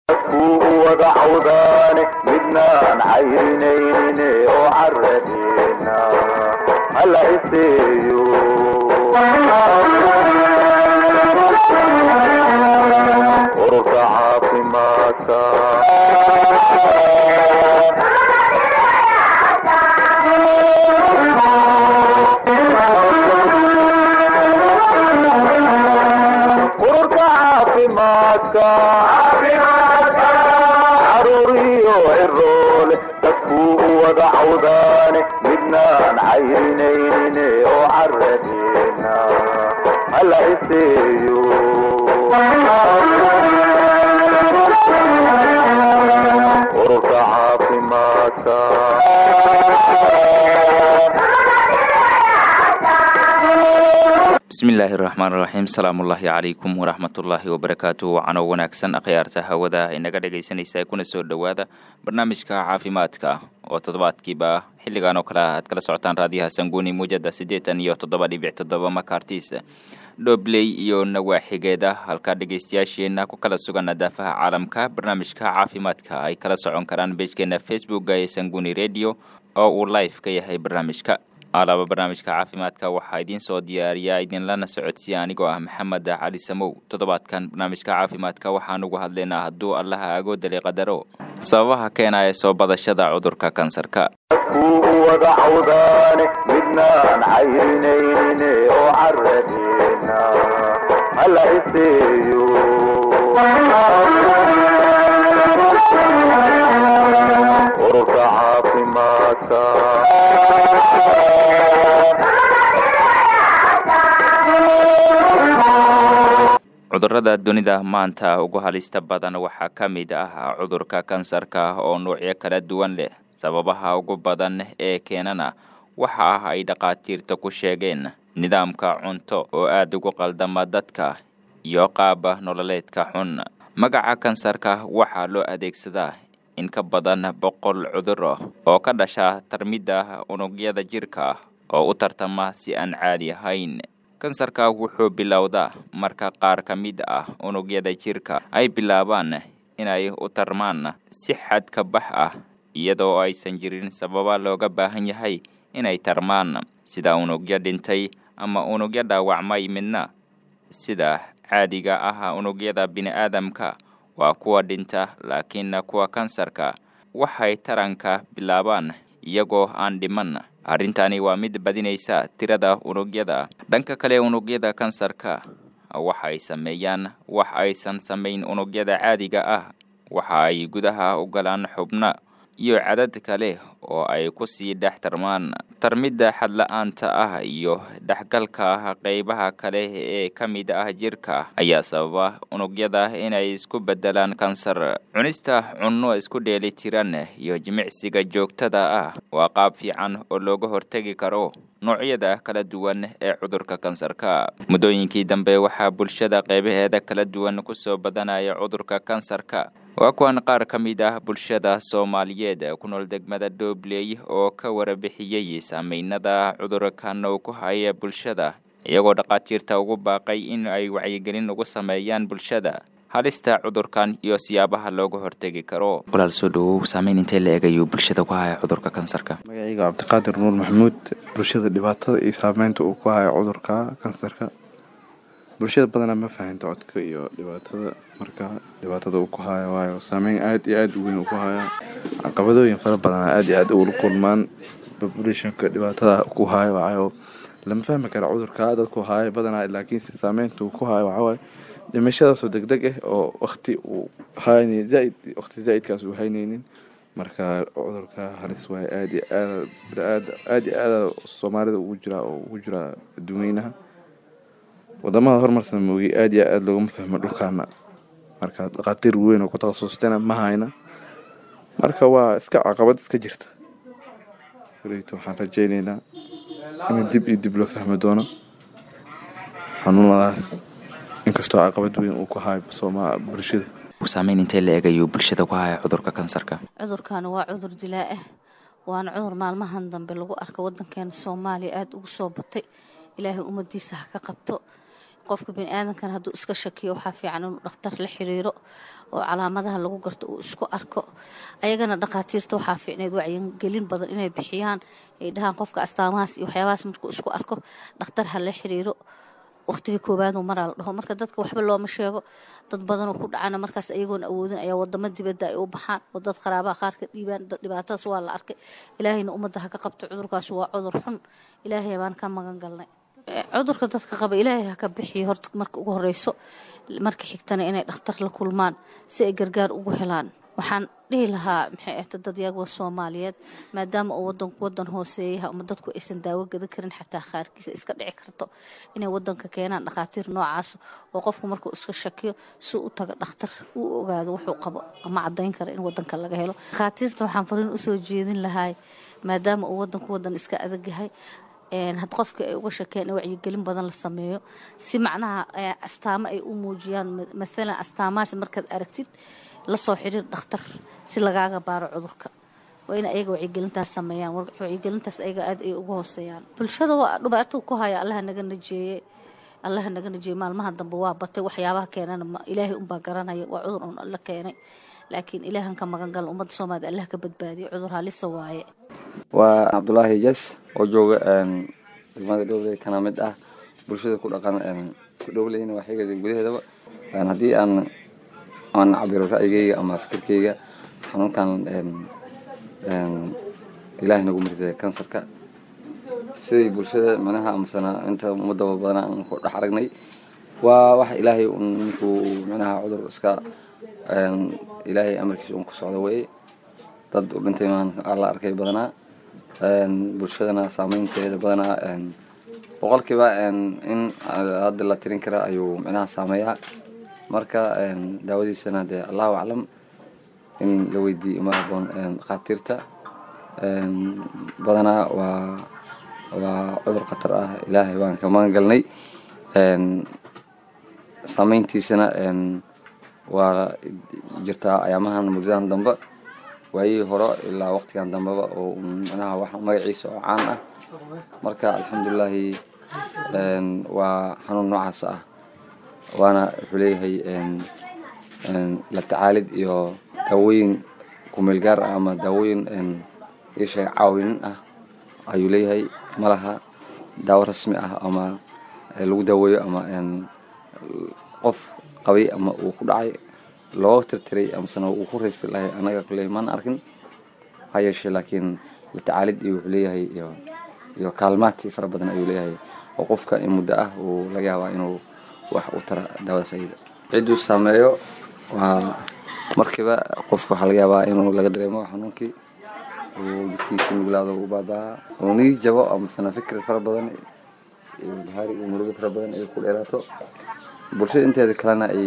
dadkuu wada cawdaane midnaan cayrinaynin oo caradeena hala iseeyo ururka caafimaadka ururka caafimaadka caruur iyo ciroole dadkuu wada cawdaane midnaan cayrinaynin oo caradeena hala iseeyo ururka caafimaadka bismillaahi raxmaan raxiim salaamullaahi calaykum waraxmatullaahi wabarakaatu wacano wanaagsan akhyaarta hawada inaga dhegaysanaysa kuna soo dhowaada barnaamijka caafimaadka oo toddobaadkiiba xilligan oo kale aad kala socotaan raadiyaha sanguuni muujada siddeetan iyo toddoba dhibic toddoba makartis dhobley iyo nawaaxigeeda halka dhegaystayaasheenna ku kala sugan daafaha caalamka barnaamijka caafimaadka ay kala socon karaan beejkeena facebooka ee sanguuni radio oo uu live ka yahay barnaamijka alaaba barnaamijka caafimaadka waxaa idiin soo diyaariyaa idinlana socodsiya anigoo ah maxamed cali samow toddobaadkan barnaamijka caafimaadka waxaan ugu hadlaynaa hadduu allaha agoodali qadaro sababaha keenaya soo badashada cudurka kansarka dadkuu wada cawdaane midnaan cayrinaynin oo caradeena hala iseeyo ururka caafimaadka cudurrada dunida maanta ugu halista badan waxaa ka mid ah cudurka kansarka oo nuucyo kala duwan leh sababaha ugu badan ee keenana waxa ah ay dhakhaatiirta ku sheegeen nidaamka cunto oo aada ugu qaldama dadka iyo qaaba nololeedka xun magaca kansarka waxaa loo adeegsadaa in ka badan boqol cudur oo ka dhasha tarmidda unugyada jirka oo u tartama si aan caadi ahayn kansarka wuxuu bilowdaa marka qaar ka mid ah unugyada jirka ay bilaabaan inay u tarmaan si xad ka bax ah iyadoo aysan jirin sababa looga baahan yahay inay tarmaan sida unugyo dhintay ama unugyo dhaawacmay midna sida caadiga ah unugyada bini'aadamka waa kuwa dhinta laakiin kuwa kansarka waxay taranka bilaabaan iyagoo aan dhiman arrintani waa mid badinaysa tirada unugyada dhanka kale unugyada kansarka waxa ay sameeyaan wax aysan samayn unugyada caadiga ah waxa ay gudaha u galaan xubno iyo cadad kale oo ay ku sii dhex tarmaan tarmidda xadla-aanta ah iyo dhexgalka qeybaha kale ee ka mid ah jirka ayaa sababa unugyada inay isku beddelaan kansar cunista cunno isku dheeli tiran iyo jimicsiga joogtada ah waa qaab fiican oo looga hortegi karo noocyada kala duwan ee cudurka kansarka muddooyinkii dambe waxaa bulshada qeybaheeda kala duwan kusoo badanaya cudurka kansarka waa kuwan qaar ka mid ah bulshada soomaaliyeed ku nool degmada doobley oo ka warabixiyey saameynada cudurkan uu ku haya bulshada iyagoo dhakhaatiirta ugu baaqay in ay wacyigelin ugu sameeyaan bulshada halista cudurkan iyo siyaabaha looga hortegi karo walaal soo dhawow saameyn intee la eegayuu bulshada ku haya cudurka kansarka magacayga cabdiqaadir nuur maxamuud bulshada dhibaatada iyo saameynta uu ku hayo cudurka kansarka bulshada badanaa ma fahanto codka iyo dhibaatada marka dhibaatada uu ku hayo waayo saameyn aada iyo aada u weyn uu ku haya caqabadooyin fara badanaa aada iyo aada ula kulmaan populationka dhibaatada ku hayo waayo lama fahmi kara cudurka dadku hayo badanaa laakiinse saameynta uu ku hayo waxawaaye dhimashadaasoo deg deg ah oo wakti uu hayn zaaid wakti zaa-idkaas uu haynaynin marka cudurka halis waaye aada iyo aada aada iyo aada soomaalida ugu jiraa oo ugu jiraa adduweynaha wadamada horumarsan moogi aada iyo aada loogama fahmo dhulkaana marka dhakhaatiir weyn oo ku takhasustana ma hayna marka waa iska caqabad iska jirta waleegto waxaan rajeyneynaa in dib iyo dib loo fahmi doono xanuunadaas inkastoo caqabad weyn uu ku hayo sooma bulshada saameyn intee la eegayuu bulshada ku haya cudurka kansarka cudurkan waa cudur dilaa ah waana cudur maalmahan dambe lagu arka wadankeena soomaaliya aada ugu soo batay ilaahay ummadiisa ha ka qabto qofka biniaadankan hadduu iska shakiyo waxaa fiican inuu dhakhtar la xiriiro oo calaamadaha lagu garto uu isku arko ayagana dhakhaatiirta waxaa fiicneed wacyigelin badan inay bixiyaan ay dhahaan qofka astaamahaas iyo waxyaabahaas markuu isku arko dhakhtar ha la xiriiro waqtigii koowaaduu maraa la dhaho marka dadka waxba looma sheego dad badanoo ku dhacana markaas ayagoon awoodin ayaa wadamo dibadda ay u baxaan oo dad qaraabaha qaar ka dhiibaan dhibaatadaas waa la arkay ilaahayna ummadda ha ka qabto cudurkaas waa cudur xun ilaahay baan ka magan galnay cudurka dadka qaba ilaahay ha ka bixiyo horta marka ugu horeyso marka xigtana inay dhakhtar la kulmaan si ay gargaar ugu helaan waxaan dhihi lahaa maxay ahta dadyaga soomaaliyeed maadaama uu wadanku wadan hooseeyaha ama dadku aysan daawo gadan karin xataa qaarkiisa iska dhici karto inay wadanka keenaan dhakhaatiir noocaas oo qofku markuu iska shakiyo si u taga dhakhtar uu ogaado wuxuu qabo ama cadayn kara in wadanka laga helo dhakhaatiirta waxaan fariin usoo jeedin lahay maadaama uu wadanku wadan iska adag yahay had qofka ay uga shakeen in wacyigelin badan la sameeyo si macnaha astaamo ay u muujiyaan maalan astaamahaas markaad aragtid lasoo xiriir dhakhtar si lagaaga baaro cudurka waa in ayaga wacyigelintaas sameeyaan wacyigelintaas ayaga aad ay ugu hooseeyaan bulshada waa dhibaato ku haya allaha naga najeeye allaha naga najeeye maalmaha dambe waa batay waxyaabaha keenana ilaahay unbaa garanaya waa cudur un alla keenay laakiin ilaahan ka magan galan ummadda soomaalida allah ka badbaadiyo cudur halisa waaye waa cabdulaahi jes oo jooga degmada dhowley kana mid ah bulshada ku dhaqan ku dhowleyna waa xiga gudaheedaba haddii aan aan cabiro ra'yigeyga ama fikirkeyga xanuunkan ilaahay nagu mirtay kansarka siday bulshada micnaha amasana inta ummadaba badana aan ku dhex aragnay waa wax ilaahay ninkuu micnaha cudur iska ilaahay amarkiisa un ku socdo weye dad u dhintay maan la arkay badanaa bulshadana saameynteeda badanaa boqolkiiba in hadda la tirin kara ayuu micnaha saameeyaa marka daawadiisana dee allahu aclam in la weydiiyo ma haboon dhakhaatiirta badanaa waa waa cudur khatar ah ilaahay baan ka magan galnay saameyntiisana waa jirtaa ayaamahan muddadan dambe waayihii hore ilaa waqtigan dambeba oo micnaha wax magaciisa oo caan ah marka alxamdulilaahi waa xanuun noocaas ah waana wuxuu leeyahay la tacaalid iyo daawooyin kumeel gaar ah ama daawooyin isheeg caawinin ah ayuu leeyahay malaha daawo rasmi ah ama lagu daaweeyo ama qof qabay ama uu ku dhacay loo tirtiray amasena uu ku raysta lahay anaga kule maan arkin ha yeeshee laakiin la tacaalid iyo wuxuu leeyahay iyo iyo kaalmaati fara badan ayuu leeyahay oo qofka in muddo ah uu laga yaabaa inuu wax u tara daawadaas ayada cidduu saameeyo waa markiiba qofka waxaa laga yaabaa inuu laga dareemo xanuunkii uu jidkiisa nuglaado u baabaa uu nigi jabo amasena fikir fara badan iyo bahaari iyo murugo fara badan ay ku dheeraato bulshada inteeda kalena ay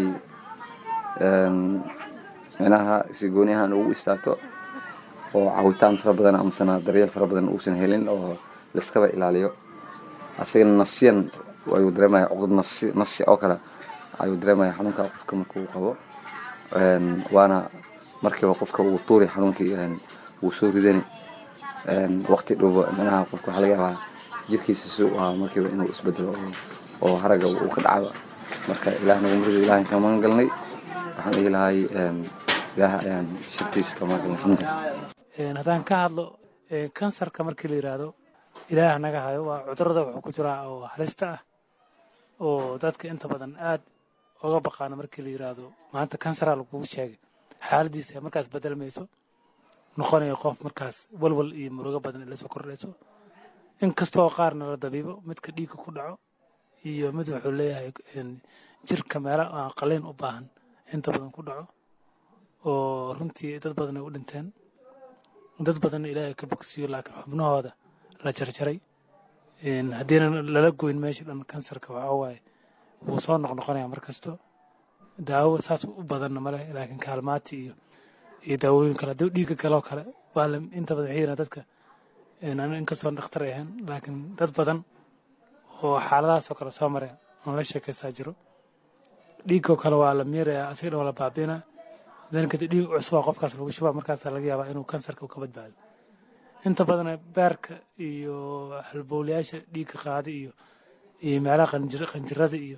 micnaha si gooni ahaan ugu istaagto oo caawitaan fara badan amasena daryeel fara badan uusan helin oo laiskaba ilaaliyo asagana nafsiyan ayuu dareemaya cuqud nafsi nafsi oo kale ayuu dareemaya xanuunka qofka markuu qabo waana markiiba qofka uu tuuri xanuunkii wuu soo ridani waqti dhowba micnaha qofka waxaa laga yaabaa jirkiisa si uu ahaa markiiba inuu isbedelo oo haraga uu ka dhacaba marka ilaah nagu murido ilaahan ka magan galnay waxaan dhihi lahay ilaah ayaan shirtiisa ka magan galnay xanuunkaas haddaan ka hadlo kansarka markii la yidhaahdo ilaah naga hayo waa cudurada wuxuu ku jiraa oo halista ah oo dadka inta badan aad oga baqaana markii la yidhaahdo maanta kansaraa lagugu sheegay xaaladiisa markaas bedelmayso noqonayo qof markaas walwal iyo murugo badan ila soo kordhayso inkastoo qaarna la dabiibo midka dhiigga ku dhaco iyo mid wuxuu leeyahay jirka meelo aan qaliin u baahan inta badan ku dhaco oo runtii dad badan ay u dhinteen dad badanna ilaahay ka bogsiyo laakiin xubnahooda la jarjaray haddiina lala goyn meesha dhan kansarka waxaa waaye wuu soo noqnoqonaya mar kasto daawo saas u badanna maleh laakiin kaalmaati iyo iyo daawooyin kale haddii dhiigga galoo kale waa la inta badan waxay yiraan dadka anu inkastoo dhakhtar ahayn laakiin dad badan oo xaaladahaasoo kale soo mareen oon la sheekaystaa jiro dhiiggoo kale waa la miirayaa asiga dhan waa la baabiinaa dan kadib dhiig cusub waa qofkaas lagu shubaa markaasaa laga yaabaa inuu kansarka ka badbaado inta badan beerka iyo halbowlayaasha dhiigga qaada iyo iyo meelaha qanjirada iyo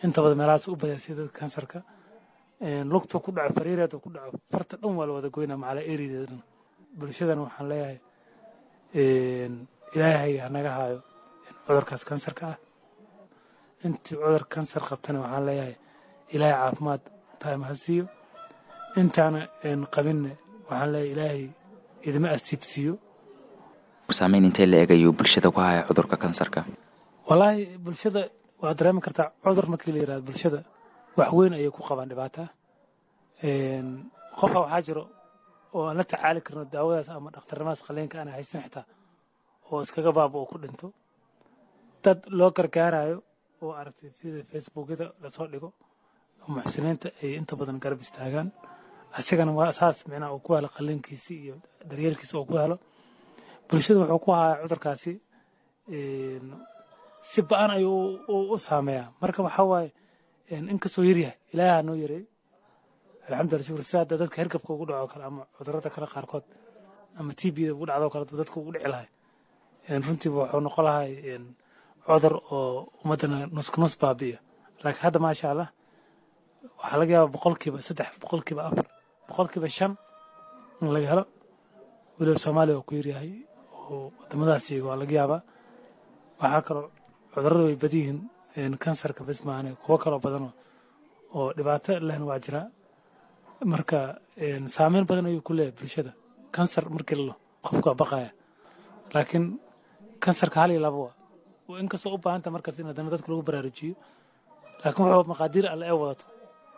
inta badan meelahaas u badan sida dadka kansarka lugta ku dhaco fariireeda ku dhaco farta dhan waa la wada goynaa macala erideeda dhan bulshadana waxaan leeyahay ilaahay hanaga haayo cudurkaas kansarka ah intii cudur kansar qabtana waxaan leeyahay ilaahay caafimaad taama ha siiyo intaana qabinne waxaan leeyahay ilaahay idima asiibsiiyo saameyn intee la eegayuu bulshada ku haya cudurka kansarka wallaahi bulshada waad dareemi kartaa cudur markii la yirahdo bulshada wax weyn ayay ku qabaan dhibaata qofka waxaa jiro oo aan la tacaali karno daawadaas ama dhakhtarnimadaas qaliinka aan haysan xitaa oo iskaga baaba oo ku dhinto dad loo gargaarayo oo aragtay sida facebookyada lasoo dhigo muxsiniinta ay inta badan garab istaagaan asigana waa saas micnaha uu ku helo qaliinkiisi iyo daryeelkiisa oo ku helo bulshada wuxuu ku hayaa cudurkaasi si ba-an ayuu u saameeyaa marka waxaa waaye inkastoo yaryahay ilaaha noo yareey alxamdulillah shukur sida hadda dadka hergabka ugu dhaco kale ama cudurada kale qaarkood ama tbda ugu dhacdo kale dadka ugu dhici lahay runtiiba wuxuu noqon lahay cudur oo ummaddana nuskunus baabi'iya laakiin hadda maasha allah waxaa laga yaabaa boqolkiiba saddex boqolkiiba afar boqolkiiba shan in laga helo weliba soomaaliya waa ku yaryahay oo wadamadaas iyaga waa laga yaabaa waxaa kaloo cudurada way badi yihiin kansarka bes maahane kuwo kaloo badan oo dhibaato lehna waa jiraa marka saameyn badan ayuu ku leeyahay bulshada kansar markii lalo qofku waa baqaya laakiin kansarka hal iyo laba waa inkastoo u baahanta markaas in haddana dadka lagu baraarujiyo laakiin wuxuu maqaadiir alle ee wadato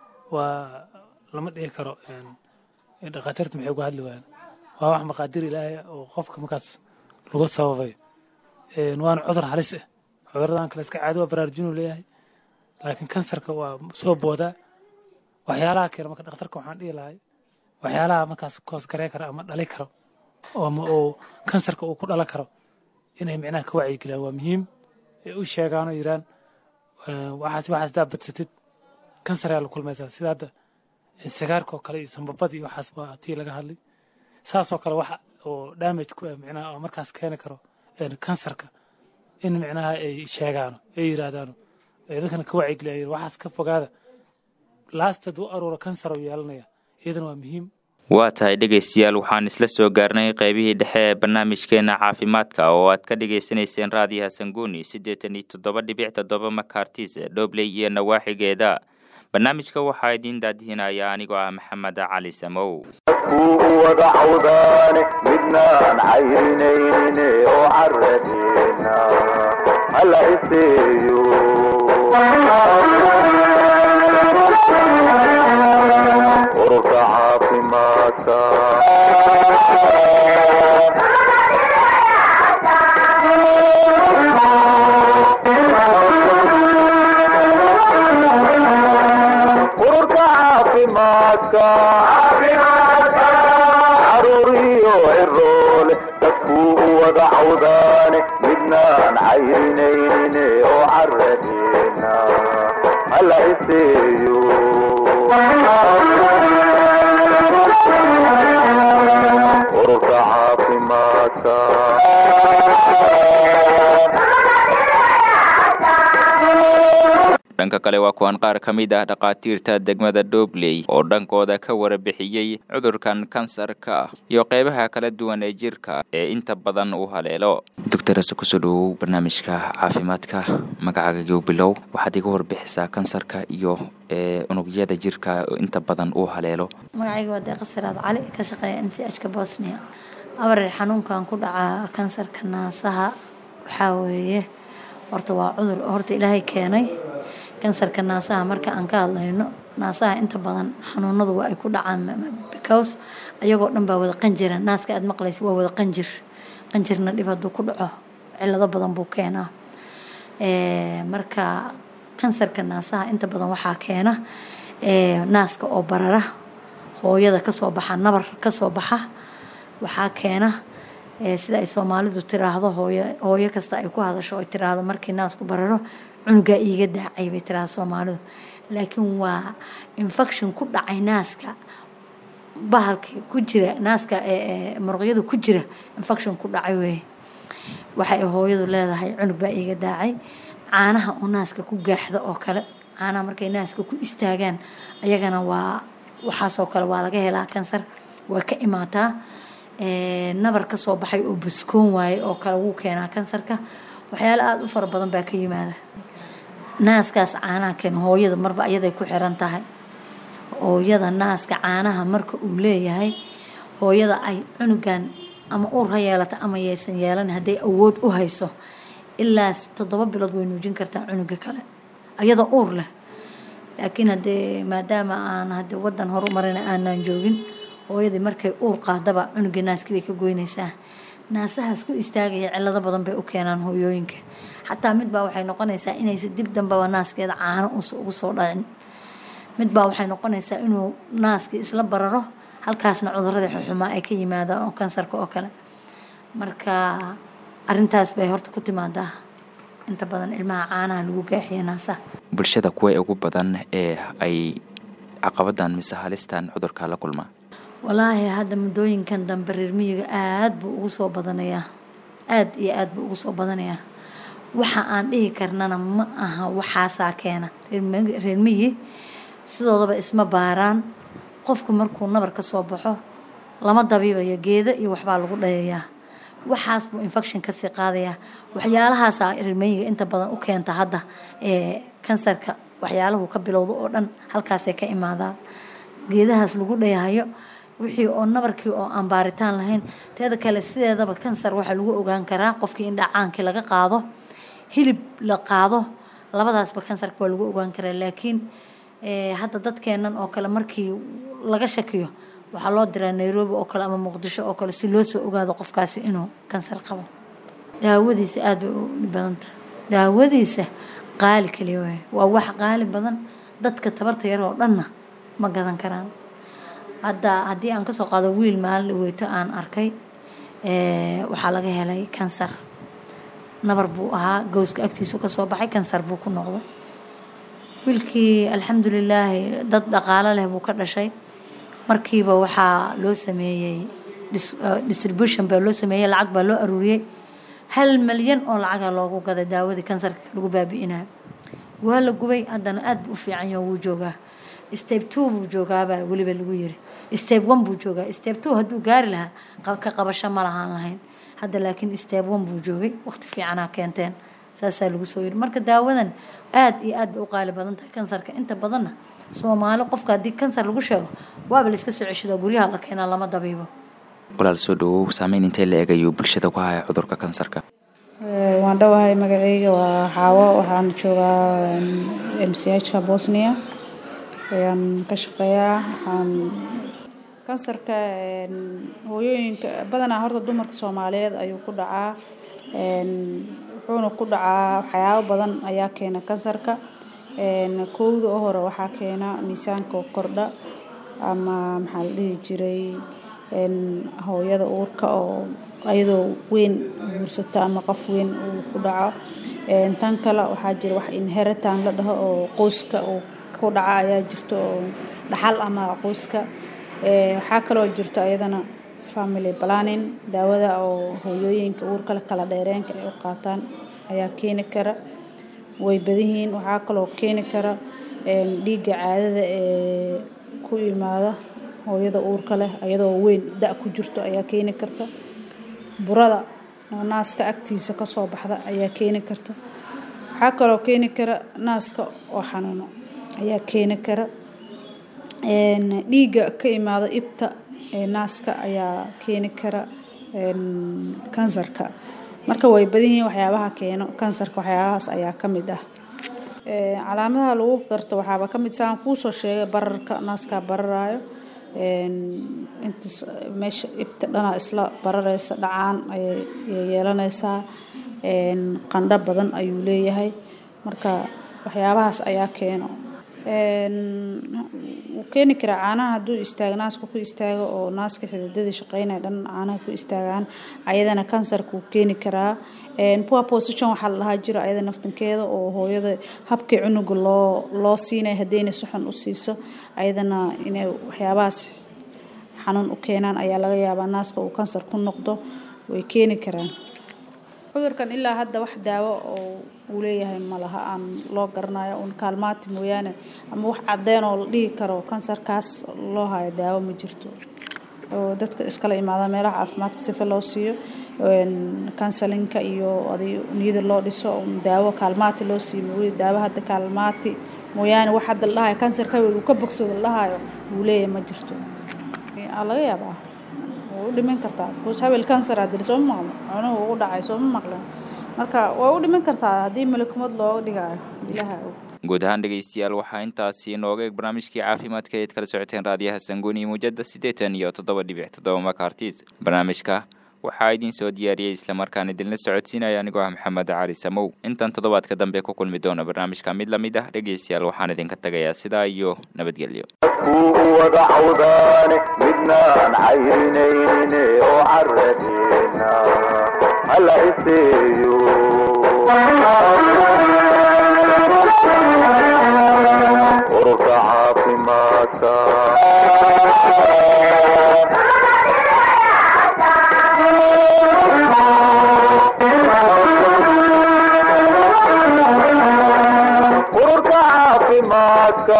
waa lama dhihi karo dhakhaatiirta maxay uga hadli waayaan waa wax maqaadiir ilaahay oo qofka markaas lagu sababayo waana cudur halis ah cuduradan kale iska caadi waa baraarujinuu leeyahay laakiin kansarka waa soo boodaa waxyaalaha keena marka dhakhtarka waxaan dhihi lahay waxyaalaha markaas koosgaree kara ama dhali karo ama uu kansarka uu ku dhalan karo inay micnaha ka wacyigeliyaan waa muhiim ay u sheegaan oo yiraan waxaas waxaas daa badsatid kansar ayaa la kulmaysaa sida hadda sigaarka oo kale iyo sambabada iyo waxaas waa tii laga hadlay saasoo kale waxa oo damage ku ah micnaha oo markaas keeni karo kansarka in micnaha ay sheegaano ay yirahdaano dadkana ka wacyigeliyaan waxaas ka fogaada laastad u aruura kansar oo yeelanaya iyadana waa muhiim waa tahay dhegaystayaal waxaan isla soo gaarnay qaybihii dhexe ee barnaamijkeena caafimaadka oo aad ka dhagaysanayseen raadiyaha sanguuni siddeetan iyo toddoba dhibic toddoba makartis dhobley iyo nawaaxigeeda barnaamijka waxaa idiin daadihinaya anigoo ah maxamed cali samow dadkuu wada cawdaane midnaan cayrinayne oo caradeena hala iseeyo ururka caafimaadka ururka caafimaadka caruuriyo ciroole dadkuu wada cawdaane midnaan cayrinayne oo caradeena hala iseeyo ururka caafimaadka dhanka kale waa kuwan qaar ka mid ah dhakhaatiirta degmada dhobley oo dhankooda ka warbixiyey cudurkan kansarka iyo qeybaha kala duwan ee jirka ee inta badan uu haleelo doctorase kusoo dhawow barnaamijka caafimaadka magacaaga bilow waxaad iga warbixisaa kansarka iyo unugyada jirka oo inta badan uu haleelo magacayga waa deeqa siraad cali ka shaqeeya m c h ka bosnia abareer xanuunkan ku dhaca kansarka naasaha waxaa weeye horta waa cudur horta ilaahay keenay kansarka naasaha marka aan ka hadlayno naasaha inta badan xanuunadu waa ay ku dhacaan because ayagoo dhan baa wada qanjira naaska aad maqlaysa waa wada qanjir qanjirna dhib hadduu ku dhaco cilado badan buu keenaa marka kansarka naasaha inta badan waxaa keena naaska oo barara hooyada kasoo baxa nabar kasoo baxa waxaa keena sida ay soomaalidu tiraahdo hooyo hooyo kasta ay ku hadasho ay tiraahdo markii naasku bararo cunugaa iiga daacay bay tiraahdo soomaalidu laakiin waa infection ku dhacay naaska bahalka ku jira naaska muruqyada ku jira infection ku dhacay weye waxay hooyadu leedahay cunug baa iiga daacay caanaha oo naaska ku gaaxda oo kale caanaha markay naaska ku istaagaan ayagana waa waxaasoo kale waa laga helaa kansar way ka imaataa nabar ka soo baxay oo buskoon waaye oo kale wuu keenaa kansarka waxyaalo aada u fara badan baa ka yimaada naaskaas caanaha keena hooyada marba ayaday ku xiran tahay hooyada naaska caanaha marka uu leeyahay hooyada ay cunugan ama uur ha yeelata ama yaysan yeelan hadday awood u hayso ilaa toddoba bilood way nuujin kartaa cunuga kale ayadoo uur leh laakiin haddee maadaama aan hadde wadan horumarina aanaan joogin hooyadii markay uur qaadaba cunugii naaskii bay ka goynaysaa naasahaas ku istaagaya cilado badan bay u keenaan hooyooyinka xataa midbaa waxay noqonaysaa inaysa dib dambaba naaskeeda caano ugu soo dhacin midbaa waxay noqonaysaa inuu naaskii isla bararo halkaasna cuduradii xuxumaa ay ka yimaadaan oo kansarka oo kale marka arintaas bay horta ku timaadaa inta badan ilmaha caanaha lagu gaaxiya naasaha bulshada kuwa ugu badan ee ay caqabadan mise halistan cudurka la kulmaa walaahi hadda muddooyinkan dambe reer miyiga aada buu ugu soo badanayaa aada iyo aada buu ugu soo badanayaa waxa aan dhihi karnana ma aha waxaasaa keena reer miyi sidoodaba isma baaraan qofku markuu nabar ka soo baxo lama dabiibayo geedo iyo waxbaa lagu dhayayaa waxaas buu infection kasii qaadayaa waxyaalahaasaa reermiyiga inta badan u keenta hadda ee kansarka waxyaalahu ka bilowda oo dhan halkaasay ka imaadaan geedahaas lagu dhayahayo wixii oo nabarkii oo aan baaritaan lahayn teeda kale sideedaba kansar waxaa lagu ogaan karaa qofkii in dhacaankii laga qaado hilib la qaado labadaasba kansarka waa lagu ogaan karaa laakiin hadda dadkeenan oo kale markii laga shakiyo waxaa loo diraa nairobi oo kale ama muqdisho oo kale si loo soo ogaado qofkaasi inuu kansar qabo daawadiisa aada bay u dhibadanta daawadiisa qaali kaliya waay waa wax qaali badan dadka tabarta yar oo dhanna ma gadan karaan hadda haddii aan kasoo qaado wiil maalin dhaweyto aan arkay waxaa laga helay kansar nabar buu ahaa gowska agtiisu kasoo baxay kansar buu ku noqday wiilkii alxamdulilaahi dad dhaqaalo leh buu ka dhashay markiiba waxaa loo sameeyey distribution baa loo sameeyey lacag baa loo aruuriyey hal malyan oo lacaga loogu gaday daawadii kansarka lagu baabi'inayo waa la gubay haddana aad buu u fiican yaho wuu joogaa step two buu joogaabaa weliba lagu yiri step one buu joogaa step two hadduu gaari lahaa ka qabasho ma lahaan lahayn hadda laakiin step one buu joogay waqti fiicanaa keenteen saasaa lagu soo yiri marka daawadan aad iyo aad bay u qaali badan tahay kansarka inta badanna soomaali qofka haddii kansar lagu sheego waaba layska soo ceshadaa guryaha la keenaa lama dabiibo walaal soo dhawow saameyn intee la eegayo bulshada ku haya cudurka kansarka waan dhowahay magaceyga waa xaawo waxaan joogaa m c h-ka bosnia ayaan ka shaqeeyaa waxaan kansarka hooyooyinka badanaa horta dumarka soomaaliyeed ayuu ku dhacaa wuxuuna ku dhacaa waxyaabo badan ayaa keena kansarka kowda u hore waxaa keena miisaanka kordha ama maxaa la dhihi jiray hooyada uurka oo ayadoo weyn guursato ama qof weyn uu ku dhaco tan kale waxaa jira wax inheritan la dhaho oo qoyska uu ku dhaca ayaa jirto oo dhaxal ama qoyska waxaa kaloo jirto ayadana family planning daawada oo hooyooyinka uurka kala dheereenka ay u qaataan ayaa keeni kara way badanyihiin waxaa kaloo keeni kara dhiigga caadada ee ku imaada hooyada uurka leh ayadoo weyn da ku jirto ayaa keeni karta burada naaska agtiisa kasoo baxda ayaa keeni karta waxaa kaloo keeni kara naaska oo xanuuno ayaa keeni kara dhiigga ka imaada ibta ee naaska ayaa keeni kara kansarka marka way badan yihiin waxyaabaha keeno kansarka waxyaabahaas ayaa ka mid ah calaamadaha lagu garto waxaaba ka mid saan kuusoo sheegay bararka naaskaa bararaayo inta meesha ibta dhana isla barareysa dhacaan ayay yeelanaysaa qandho badan ayuu leeyahay marka waxyaabahaas ayaa keeno wuu keeni karaa caanaha hadduu istaago naaska ku istaago oo naaska xididadii shaqeynaya dhan caanaha ku istaagaan ayadana kansarka wuu keeni karaa poor position waxaa la dhahaa jiro ayada naftankeeda oo hooyada habkii cunuga loo loo siinaya haddayna si xun u siiso ayadana inay waxyaabahaas xanuun u keenaan ayaa laga yaabaa naaska uu kansar ku noqdo way keeni karaan cudurkan ilaa hadda wax daawo oo uu leeyahay ma laha aan loo garanayo uun kaalmaati mooyaane ama wax cadeen oo la dhihi karo kansarkaas loo hayo daawo ma jirto oo dadka iskala imaada meelaha caafimaadka sifa loo siiyo kansalinka iyo adi niyada loo dhiso daawo kaalmaati loo siiyo mooye daawo hadda kaalmaati mooyaane wax hadda la dhahayo kansarka uu ka bogsooda la dhahayo uu leeyahay ma jirto laga yaabaa way u dhiman kartaa bcause habel kansar hadii soo maqlo cunuhu ugu dhacay sooma maqlen marka way u dhiman kartaa haddii malakumad looga dhigayo ilaha og guud ahaan dhegeystayaal waxaa intaasi inooga eeg barnaamijkii caafimaadka eed kala socoteen raadiyaha sanguuni muujada siddeetan iyo toddoba dhibic toddoba makartis barnaamijka waxaa idiin soo diyaariyey islamarkaan idinla socodsiinaya anigoo ah maxamed cali samow intan toddobaadka dambe ku kulmi doona barnaamijka mid lamid ah dhegeystayaal waxaan idinka tagayaa sidaa iyo nabadgelyo dadkuu wada cawdaane midnaan cayrinayne oo caradeena hala iseeyo ururka caafimaadka ururka caafimaadka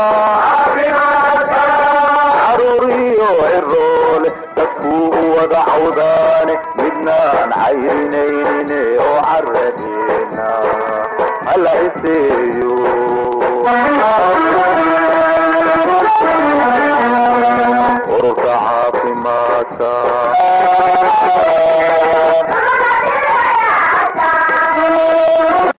caruuriyo ciroole dadkuu wada cawdaane midnaan cayrinayne oo caradeena hala iseeyo